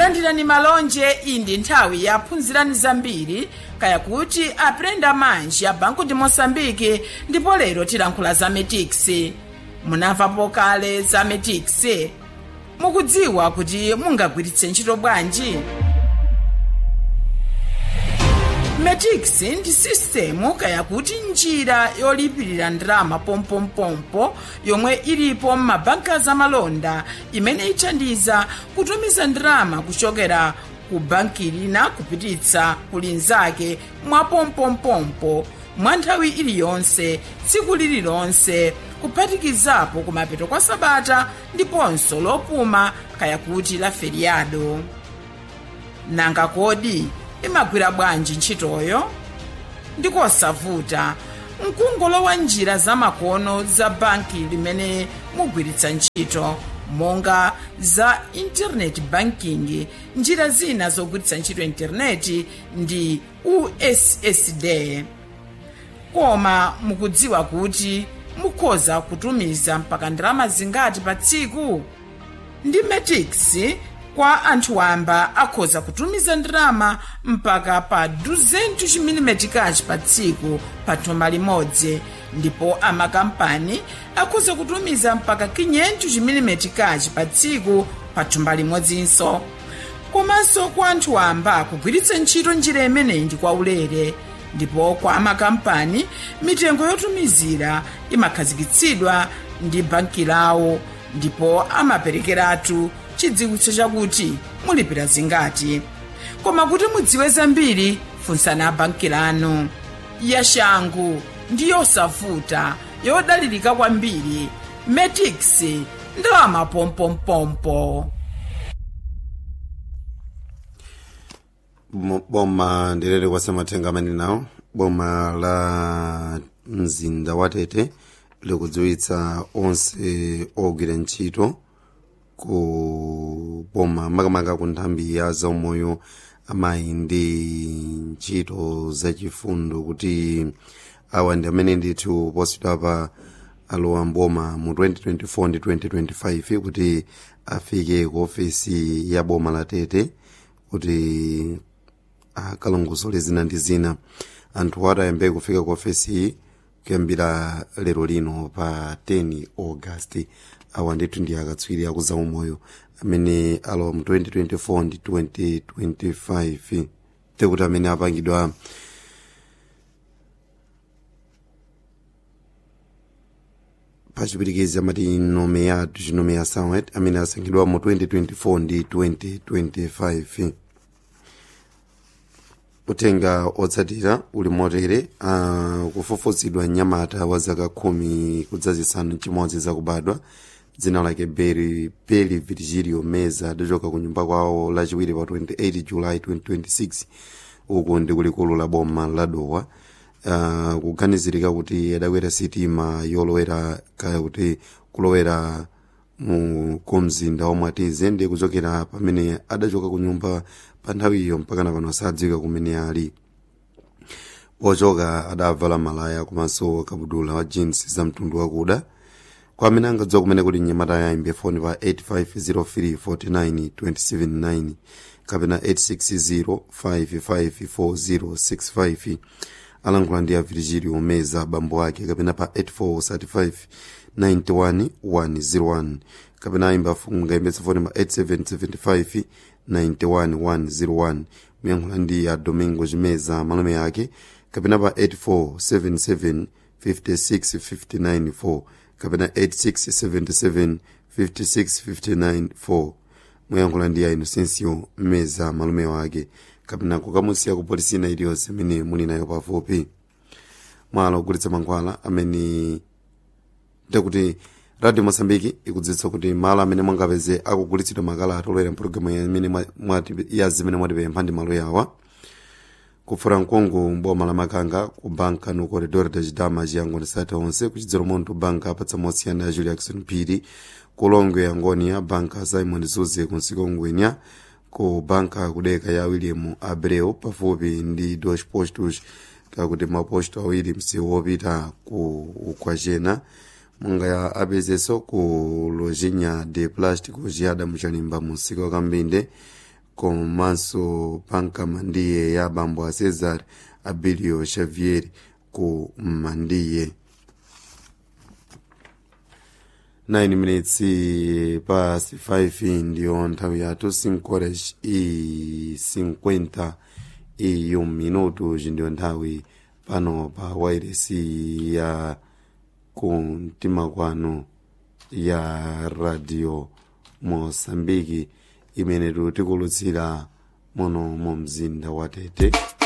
landirani malonje iyi ndi nthawi yaphunzirani zambiri kaya kuti aprenda manji ya banco de moçambique ndipo lero tilankhula za metix munamvapo kale za metix mukudziwa kuti mungagwiritse ntchito bwanji metix ndi sistemu kaya kuti njira yolipirira ndalama pompompompo yomwe ilipo m'mabanka zamalonda imene ithandiza kutumiza ndalama kuchokera ku banki lina kupititsa ku linzake mwa pompompompo mwa nthawi iliyonse tsiku lililonse kuphatikizapo kumapeto kwa sabata ndiponso lopuma kaya kuti la feriado nanga kodi imagwira bwanji ntchitoyo ndikosavuta mkungolowa njira zamakono za banki limene mugwiritsa ntchito monga za internet banking njira zina zogwiritsa ntchito intaneti ndi ussd koma mukudziwa kuti mukhoza kutumiza mpaka ndalama zingati pa tsiku ndi metix kwa anthu wamba akhoza kutumiza ndalama mpaka pa 200 mm pa tsiku pa thumba limodzi ndipo amakampani akhoza kutumiza mpaka 500 mm pa tsiku pa thumba limodzinso komanso kwa anthu wamba kugwiritsa ntchito njira imeneyi ndi kwaulere ndipo kwa amakampani mitengo yotumizira imakhazikitsidwa ndi banki lawo ndipo amaperekeratu chidziwitso chakuti mulipira zingati koma kuti mudziwe zambiri funsani banki lanu yashangu ndi yosavuta yodalirika kwambiri metix ndalama pompompompo boma ndilere kwasamathenga amene nawo boma la mzinda wa tete likudziwitsa onse ogwira ntchito ku boma makamaka ku nthambi ya zaumoyo amayi ndi ntchito zachifundo kuti awa ndi amene ndithu positwa pa alowa mboma mu 2024 ndi 2025 kuti afike ku ofesi ya boma la tete kuti akalongosole zina ndi zina anthu atayambe kufika ku ofesi iyi kuyambira lero lino pa 10 august awa ndithu ndi akatswiri akuza umoyo amene alowa mu 2024 ndi 2025 tekuti amene apangidwa pachipirikizi amati nomeado chinomeya samwet amene asankhidwa mu 2024 ndi 2025 utenga otsatira uli motere uh, kufufuzidwa mnyamata wa zaka khumi kudzazisanu chimodzi zakubadwa dzina lake beri beli virgilio meza adachoka ku nyumba kwawo lachiwiri pa 28 july 2026 uku ndi kulikulu la boma la dowa uh, kuganizirika kuti adakwera sitima yolowera kaya kuti kulowera mu kumzinda wa mwatize ndi kuchokera pamene adachoka ku nyumba pa nthawiyo mpakana pano sadziwika kumene ali pochoka adavala malaya komanso kabudula wa jeans za mtundu wakuda kwa amene angadziwa kumene kuti mnyamata yayimbe foni pa 850349 kapena 86055465 alankhula ndi a virgilio meza bambo ake kapena pa 8435 91101 kapena ayimba ngayembetsa foni pa 8775 91101 muyankhula ndi a domingo chimeza malume ake kapena pa 8477 56594 kapena 8677 56594 muyankhula ndi a inocencio meza malume wake kapena kukamusiya ku polisi ina iliyonse imene muli nayo pafupi mwala ogulitsa mankhwala amene ndikuti radio mosambiki ikudziwitsa kuti malo amene mwangapeze akugulitsidwa makalata olowera mpulogalamu ya zimene mwatipempha ndi malo yawa kufura mkungu mboma la makanga ku banka no corredor da chidama chiyango sata onse kuchidzero monto banka apatsa mosiyana ya julia jackson phiri kulongwe ya ngonia banka simon zuze kunsiko ngwenya ku banka kudeka ya william abreu pafupi ndi dos postos kakuti maposto awiri msiwo wopita ku ukwachena munga apezeso ku lojinya de plástico chiyada muchalimba mu msika wa kambinde komanso panka mandiye ya bambo a cesar abilio xavier ku mandiye 9 minutes pasi 5 ndiyo nthawi yathu 5 horas e 50 e um minuto ndiyo nthawi pano pa wairesi ya kumtima kwanu ya radio mosambiki imene tikulutsira muno mu mzinda wa tete